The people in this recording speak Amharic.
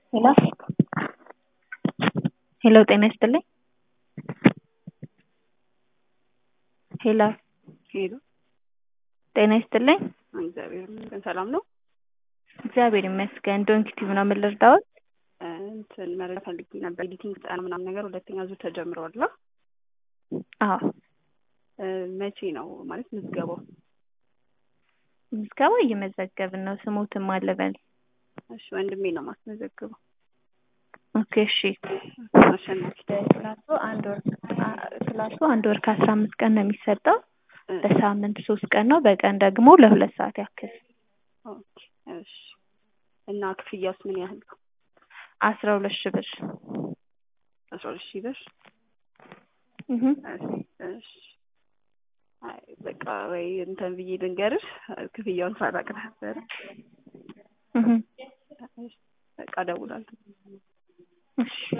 ሄሎ ሄሎ ጤና ይስጥልኝ ሄሎ ሄሎ ጤና ይስጥልኝ እግዚአብሔር ይመስገን ሰላም ነው። እግዚአብሔር ይመስገን ዶንኪ ቲቪ ነው ምን ልርዳዎት እንትን መረጃ ፈልጌ ነበር። ኤዲቲንግ ስልጠና ምናምን ነገር ሁለተኛ ዙር ተጀምረዋል እና አዎ መቼ ነው ማለት ምዝገባው? ምዝገባ እየመዘገብን ነው ስሙትም አለበል እሺ ወንድሜ ነው ማስመዘግበው። ኦኬ እሺ አሸናፊ ክላሱ አንድ ወር ክላሱ አንድ ወር ከአስራ አምስት ቀን ነው የሚሰጠው በሳምንት ሶስት ቀን ነው በቀን ደግሞ ለሁለት ሰዓት ያክል ኦኬ እሺ እና ክፍያውስ ምን ያህል ነው? አስራ ሁለት ሺህ ብር አስራ ሁለት ሺህ ብር እህ እሺ አይ በቃ ወይ እንትን ብዬ ልንገርሽ ክፍያውን ሳላቅ ነበር። እህ በቃ እደውላለሁ። እሺ